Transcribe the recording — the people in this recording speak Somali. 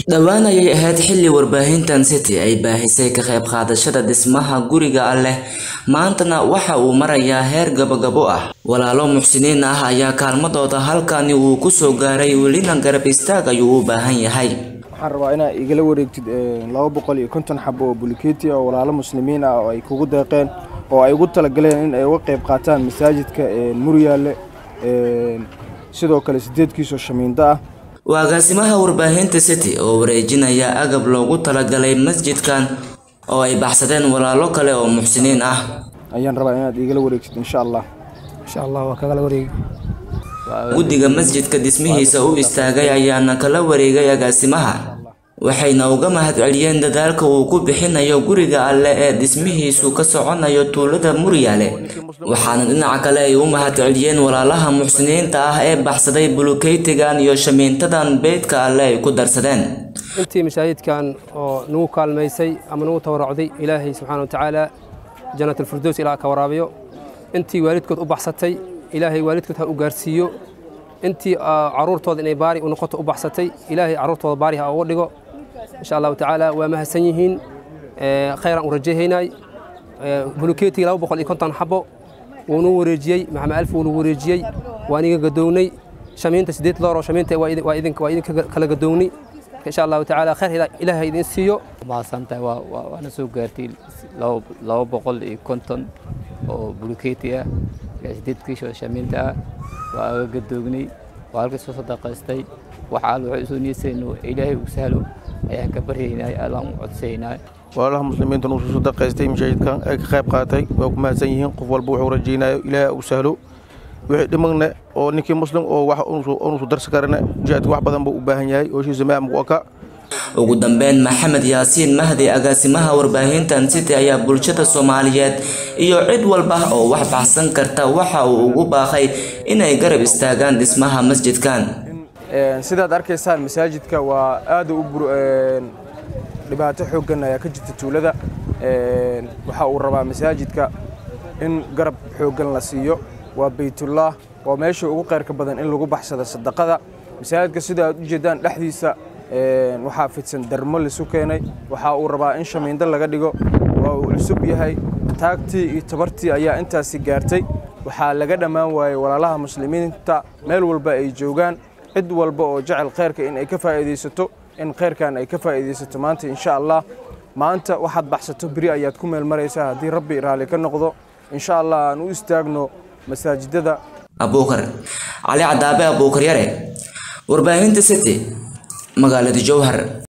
dhowaan ayay ahayd xilli warbaahintan city ay baahisay ka qayb qaadashada dhismaha guriga alleh maantana waxa uu marayaa heer gabagabo ah walaalo muxsiniin ah ayaa kaalmadooda halkani uu kusoo gaaray welina garab istaag ayuu u baahan yahay waxaan rabaa inaa igala wareegtid laba boqol iyo konton xabo oo bulikeeti oo walaalo muslimiin ah oo ay kugu deeqeen oo ay ugu talagaleen in ay uga qayb qaataan masaajidka muryaale sidoo kale sideedkiisoo shamiindo ah waa agaasimaha warbaahinta city oo wareejinaya agab loogu talagalay masjidkan oo ay baxsadeen walaalo kale oo muxsiniin ah ayaan rabaa inaad igala wareegtid insha allah insha allah waa kagala wareegi guddiga masjidka dhismihiisa u istaagay ayaana kala wareegay agaasimaha waxayna uga mahadceliyeen dadaalka uu ku bixinayo guriga alle ee dhismihiisu ka soconayo tuulada muryaale waxaana dhinaca kale ay u mahadceliyeen walaalaha muxsiniinta ah ee baxsaday bulukeytigan iyo shamiintadan beydka alle ay ku darsadeen intii masaajidkan oo nagu kaalmaysay ama nagu tawaracday ilaahay subxaana watacaala jannatalfirdows ilaa ka waraabiyo intii waalidkood u baxsatay ilaahay waalidkood ha u gaarsiiyo intii caruurtooda inay baari u noqoto u baxsatay ilaahay caruurtooda baari ha uga dhigo insha allahu tacaala waa mahadsan yihiin khayraan u rajayhaynay bulukeetigii laba boqol iyo konton xabo wuunuu wareejiyey maxamed alf wuunuu wareejiyey waan iga gadoownay shamiinta sideed looroo shamiinta waa idinka kala gadoownay insha allahu tacaala khayr ilaahay idin siiyo mahadsantahay waana soo gaartay laba boqol iyo konton oo bulukeeti ah sideed kiishoo shamiinta ah waa aga gadoognay waa halkii soo sadaqaystay waxa al waxay usoo niyeysayno ilaahay uu sahlo ayaan ka baryaynaa allaan u codsaynaa walaalaha muslimiinta nuu soo sadaqaystay mashaahidkan ay ka qayb qaatay waa ku mahadsan yihiin qof walba wuxuu rajaynayo ilaahay uu sahlo wixii dhimagne oo ninkii muslim oo wax unusu darsi karane jihaadka wax badan buu u baahan yahay ooshiisa maamku aka ugu dambeyn maxamed yaasiin mahdi agaasimaha warbaahintan city ayaa bulshada soomaaliyeed iyo cid walba oo wax baxsan karta waxa uu ugu baaqay inay garab istaagaan dhismaha masjidkan sidaad arkaysaan masaajidka waa aada u dhibaato xooggan ayaa ka jirta tuulada waxa uu rabaa masaajidka in garab xooggan la siiyo waa baytullah waa meesha ugu qayrka badan in lagu baxsado sadaqada masaajidka sida aad u jeedaan dhexdiisa waxaa fidsan darmo lisu keenay waxa uu rabaa in shamiindo laga dhigo waa uu cusub yahay taagtii iyo tabartii ayaa intaasi gaartay waxaa laga dhammaan waayey walaalaha muslimiinta meel walba ay joogaan cid walba oo jecel khayrka in ay ka faa'iidaysato in khayrkan ay ka faa'iidaysato maanta insha allah maanta waxaad baxsato beri ayaad ku meel maraysaa haddii rabbi raalli ka noqdo insha allah aan u istaagno masaajidada abuukar cali cadaabe abuukar yare warbaahinta city magaalada jowhar